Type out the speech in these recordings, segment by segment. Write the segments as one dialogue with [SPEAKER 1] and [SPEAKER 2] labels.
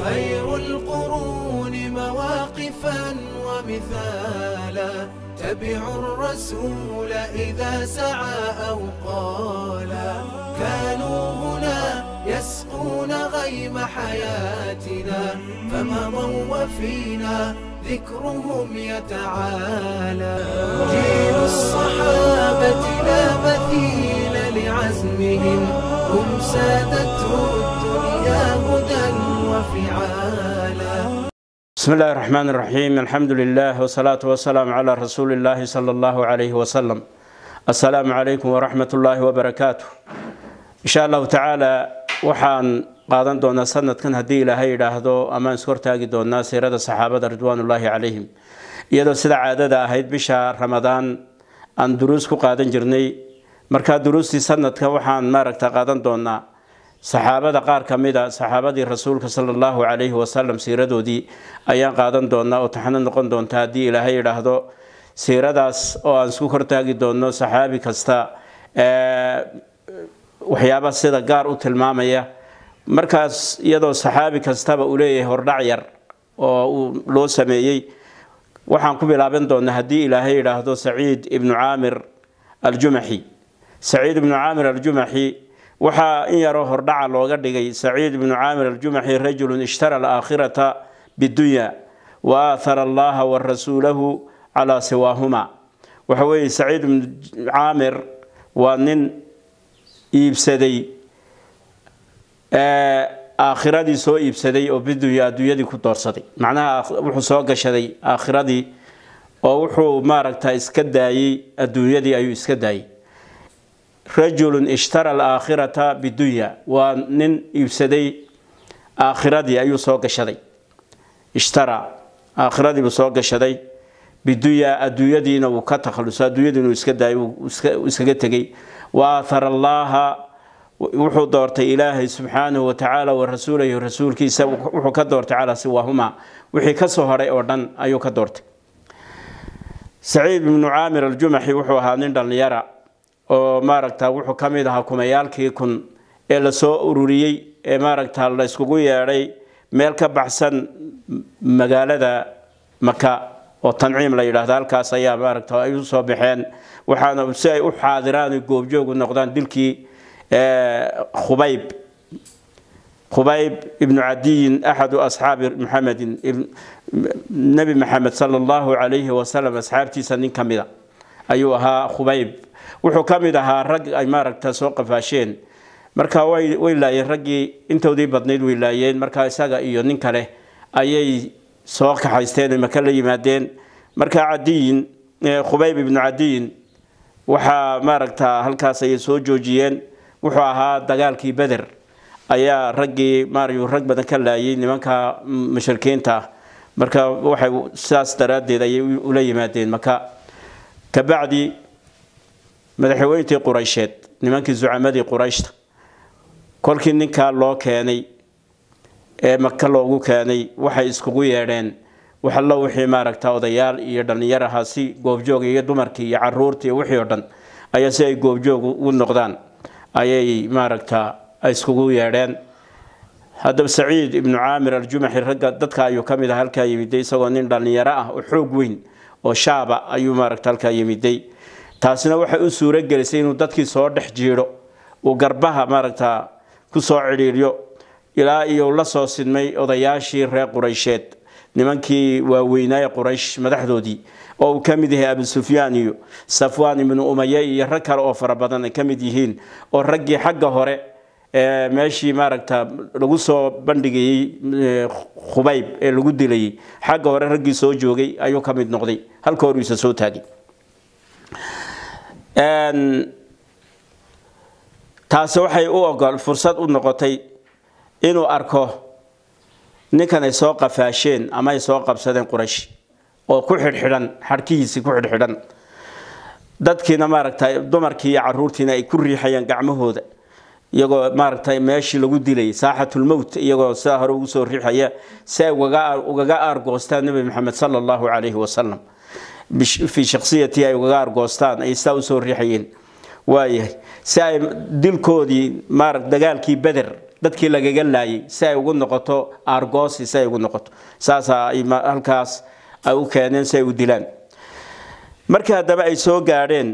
[SPEAKER 1] خير القرون مواقفا ومثالا تبعوا الرسول إذا سعى أو قالا كانوا هنا يسقون غيم حياتنا فمضوا وفينا ذكرهم يتعالى جيل الصحابة لا مثيل لعزمهم هم سادته الدنيا هدى وفعالا
[SPEAKER 2] بسم الله الرحمن الرحيم الحمد لله والصلاة والسلام على رسول الله صلى الله عليه وسلم السلام عليكم ورحمة الله وبركاته إن شاء الله تعالى waxaan qaadan doonaa sanadkan haddii ilaahay yidhaahdo amaan ishortaagi doonaa siirada saxaabada ridwaanullaahi calayhim iyadoo sida caadada ahayd bisha ramadaan aan duruus ku qaadan jirnay markaa duruustii sanadka waxaan maaragta qaadan doonaa saxaabada qaar ka mida saxaabadii rasuulka sala allahu calayhi wasalam siiradoodii ayaan qaadan doonaa oo taxno noqon doonta haddii ilaahay yidhaahdo siiradaas oo aan isku hortaagi doono saxaabi kasta waxyaaba sida gaar u tilmaamaya markaas iyadoo saxaabi kastaba uu leeyahay hordhac yar oo uu loo sameeyey waxaan ku bilaaban doonaa haddii ilaahay yidhaahdo saciid ibnu caamir aljumaxi saciid ibnu caamir aljumaxi waxaa in yaroo hordhaca looga dhigay saciid ibnu caamir aljumaxi rajulun ishtara alaakhirata bidunya wa aathara allaha wa rasuulahu calaa siwaahuma waxa weeye saciid ibnu caamir waa nin iibsaday aakhiradii soo iibsaday oo bidunya adduunyadii ku doorsaday macnaha wuxuu soo gashaday aakhiradii oo wuxuu maaragta iska daayey adduunyadii ayuu iska daayey rajulun ishtara alaakhirata bidunya waa nin iibsaday aakhiradii ayuu soo gashaday ishtara aakhiradii buu soo gashaday bidunya adduunyadiina wuu ka takhaluso adduunyadiina uu iska daayay uu iskaga tegey wa aathara allaha wuxuu doortay ilaahay subxaanahu watacaala wa rasuulahu rasuulkiisa wuxuu ka doortay calaa siwaahuma wixii kasoo horay oo dhan ayuu ka doortay saciid ibnu caamir aljumaxi wuxuu ahaa nin dhallinyara oo maaragta wuxuu ka mid ahaa kumayaalkii kun ee lasoo ururiyey ee maaragta la yskugu yeedhay meel ka baxsan magaalada maka oo tanciim la yidhaahdo halkaas ayaa maaragta ay u soo baxeen waxaana si ay u xaadiraan goobjoogu noqdaan dilkii khubayb khubayb ibnu cadiyin axadu asxaabi muxamedin nebi maxamed sala allahu calayhi wasalam asxaabtiisa nin ka mida ayuu ahaa khubayb wuxuu ka mid ahaa rag ay maaragta soo qafaasheen marka way way laayeen raggii intoodii badnayd way laayeen marka isaga iyo nin kale ayay soo kaxaysteen maka la yimaadeen marka cadiyin khubayb ibnu cadiyin waxaa maaragta halkaas ayay soo joojiyeen wuxuu ahaa dagaalkii beder ayaa raggii maaryu rag badan ka laayay nimanka mushrikiinta ah marka waxay sidaas daraaddeed ayay ula yimaadeen maka kabacdi madaxweyntii quraysheed nimankii zucamadii qurayshta kolkii ninkaa loo keenay ee maka loogu keenay waxay iskugu yeedheen waxallo wixii maaragta odayaal iyo dhallinyar ahaa si goobjoog iyo dumarkii iyo caruurtii iyo wixii oo dhan ayaa si ay goobjoog u noqdaan ayay maaragta iskugu yeedheen haddaba saciid ibnu caamir aljumaxi ragga dadka ayuu ka mid ah halkaa yimiday isagoo nin dhallinyaro ah oo xoog weyn oo shaaba ayuu maaragta halkaa yimiday taasina waxay u suuro gelisay inuu dadkii soo dhex jiidho uu garbaha maaragta ku soo cidhiidhyo ilaa iyo la soo sidmay odayaashii reer quraysheed nimankii waaweynaaye quraysh madaxdoodii oo uu ka mid yahay abu sufyaan iyo safwaan ibnu umaye iyo rag kale oo fara badan ay ka mid yihiin oo raggii xagga hore ee meeshii maaragta lagu soo bandhigayey khubayb ee lagu dilayay xagga hore raggii soo joogay ayuu ka mid noqday halka hor isa soo taagay taasi waxay u ogol fursad u noqotay inuu arko ninkan ay soo qafaasheen ama ay soo qabsadeen quraysh oo ku xidhxidhan xadhkihiisii ku xidhxidhan dadkiina maaragta dumarkii iyo caruurtiina ay ku riixayaan gacmahooda iyagoo maaragtay meeshii lagu dilay saaxatulmowt iyagoo sidaa hore ugu soo riixaya si ay ugaga aargoostaan nebi maxamed sala allahu calayhi wasalam fii shaksiyatii ay ugaga aargoostaan ay sidaa usoo riixayeen waayahay si ay dilkoodii maarag dagaalkii beder dadkii lagaga laayay si ay ugu noqoto argosi si ay ugu noqoto saasaa halkaas ay u keeneen si ay u dilaan markii haddaba ay soo gaadheen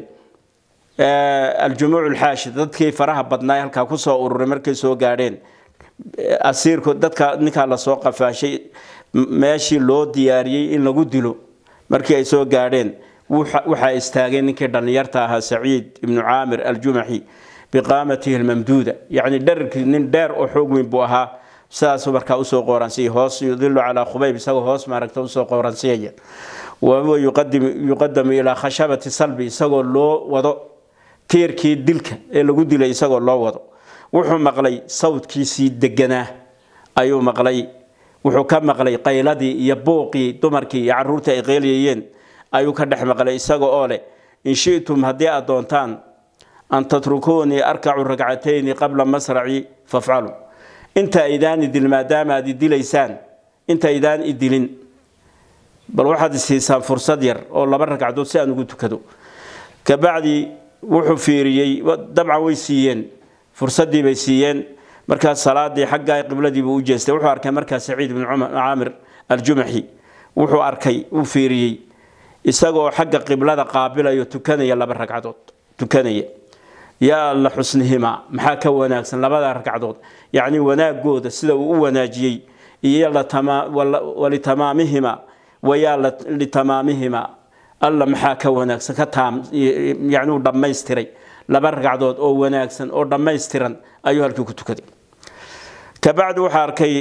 [SPEAKER 2] aljumuuc alxaashi dadkii faraha badnaa halkaa kusoo ururay markay soo gaadheen asiirku dadka ninkaa lasoo qafaashay meeshii loo diyaariyey in lagu dilo markii ay soo gaadheen waxaa istaagay ninkii dhallinyarta ahaa saciid ibnu caamir aljumaxi biqaamatihi almamduuda yacni dherarkii nin dheer oo xoog weyn buu ahaa sidaasuu markaa usoo qooransiyay hoos yudilu calaa khubayb isagoo hoos maaragta usoo qooransiyaya wa huwa yuqadamu ilaa khashabati salbi isagoo loo wado tiirkii dilka ee lagu dilay isagoo loo wado wuxuu maqlay sawdkiisii deganaa ayuu maqlay wuxuu ka maqlay qayladii iyo buuqii dumarkii iyo caruurtii ay qeelyayeen ayuu ka dhex maqlay isaga oo leh in shi'tum haddii aad doontaan an tatrukuunii arkacu ragcatayni qabla masraci fafcalu inta idaan idil maadaama aad idilaysaan inta idaan idilin bal waxaad isiisaan fursad yar oo laba ragcadood si aan ugu tukado kabacdi wuxuu fiiriyey dabcan way siiyeen fursadii bay siiyeen markaas salaadii xaggaa qibladiibuu u jeestay wuxuu arkay markaa saciid ibnu caamir aljumaxi wuxuu arkay uu fiiriyey isagoo xagga qiblada qaabilayo tukanaya laba ragcadood tukanaya yaa alla xusnihimaa maxaa ka wanaagsan labada ragcadood yacni wanaagooda sida uu u wanaajiyey iyo walitamaamihima wayaa litamaamihima alla maxaa ka wanaagsan ka taam yacni uu dhammaystiray laba ragcadood oo wanaagsan oo dhammaystiran ayuu halkii ku tukaday kabacdi wuxuu arkay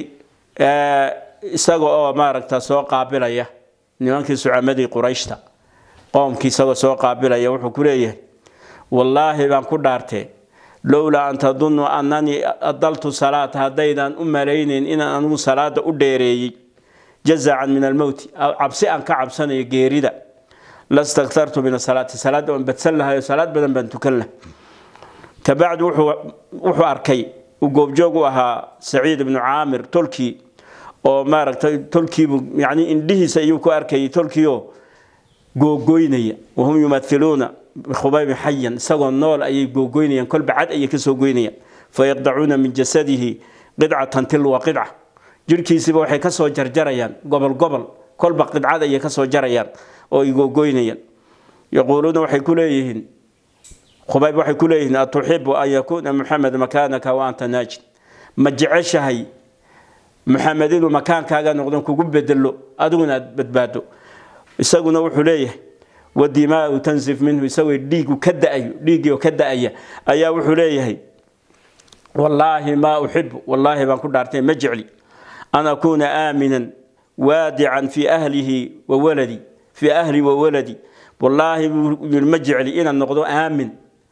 [SPEAKER 2] isaga oo maaragta soo qaabilaya nimankii sucamadii qurayshta qoomkii isagoo soo qaabilaya wuxuu ku leeyahay wallaahi baan ku dhaartee lowlaa an tadunuu annanii adaltu salaata haddaydan u malaynayn inaan anigu salaada u dheereeyey jazacan min almowti cabsi aan ka cabsanayo geerida lastaktartu min asalaati salaadda waan badsan lahayo salaad badan baan tukan laha kabacdi wuxuu arkay uu goobjoog u ahaa saciid ibnu caamir tolkii oo maaragtay tolkiibu yani indhihiisa ayuu ku arkayay tolkiioo googoynaya wahum yumailuuna bikhubaybi xayan isagoo nool ayay googoynayaan kolba cad ayay kasoo goynayaan fayaqdacuuna min jasadihi qidcatan tilwa qidca jirhkiisiiba waxay kasoo jarjarayaan gobol gobol kolba qidcad ayay kasoo jarayaan oo ay googoynayaan yaquuluuna waxay ku leeyihiin khubayb waxay ku leeyihiin atuxibu an yakuuna muxamed makaanaka wa anta naajid ma jeceshahay muxamed inuu makaankaaga noqdo kugu bedelo adiguna aad badbaado isaguna wuxuu leeyahay wadimaau tansif minhu isagoo dhiigu ka daayo dhiiggii oo ka da-aya ayaa wuxuu leeyahay wallaahi maa uxibu wallaahi baan ku dhaartay ma jecli an akuuna aaminan waadican fii ahlihi wa waladi fii ahli wa waladi wallaahi buu yiri ma jecli inaan noqdo aamin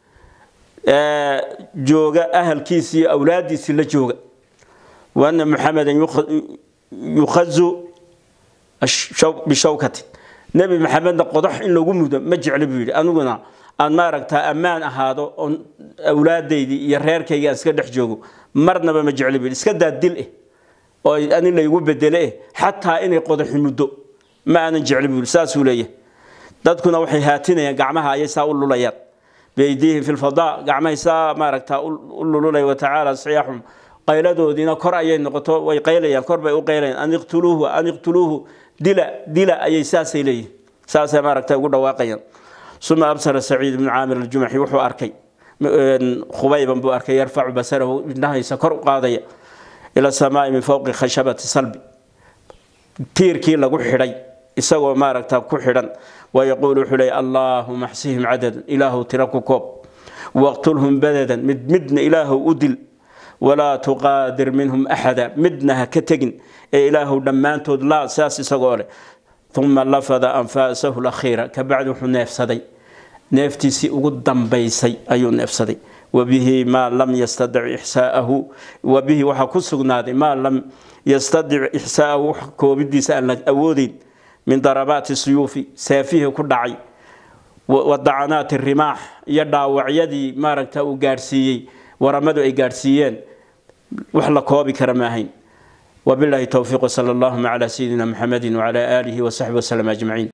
[SPEAKER 2] jooga ahalkiisii iyo awlaadiisii la jooga waana muxamedan yukhazu bishawkatin nebi maxamedna qodax in lagu mudo ma jecli buu yidhi aniguna aan maaragtaa ammaan ahaado oon awlaadaydii iyo reerkayga aan iska dhex joogo marnaba ma jecli buu yidhi iska daa dil eh oo ani laygu bedele eh xataa inay qodaxi muddo ma aanan jecli buu yidhi saasuu leeyahay dadkuna waxay haatinayaan gacmaha ayay saa u lulayaan biydiihim fi lfadaa gacmahay saa maaragtaa u lululaya watacaala siyaaxum qayladoodiina kor ayay noqoto way qaylayaan kor bay u qaylayaan an iqtuluuhu an iqtuluuhu dila dila ayay saasay leeyihin saasay maaragta ugu dhawaaqayaan uma absara saciid ibnu caamir aljumaxi wuxuu arkay khubayban buu arkay yarfacu basarahu indhahaysa kor u qaadaya ila samaai min fowqi khashabati salbi tiirkii lagu xidhay isagoo maaragta ku xidhan wayaquulu wuxuu leey allaahuma axsihim cadadan ilaahu tira ku koob waqtulhum badadan mid midna ilaahu u dil walaa tuqaadir minhum axada midna ha ka tegin ee ilaahu dhammaantood laa saas isagoo leh uma lafada anfaasahu lakhiira kabacdi wuxuu neefsaday neeftiisii ugu dambaysay ayuu neefsaday wabihi maa lam yastadic ixsaa'ahu wabihi waxaa ku sugnaaday maa lam yastadic ixsaa'ahu wax koobidiisa aan la awoodeyn min darabaati suyuufi saafihii ku dhacay wadacanaati rimaax iyo dhaawacyadii maaragta uu gaadhsiiyey waramadu ay gaadhsiiyeen wax la koobi kara maahayn وبالله التوفيق وصلى اللهم على سيدنا محمد وعلى آله وصحبه وسلم أجمعين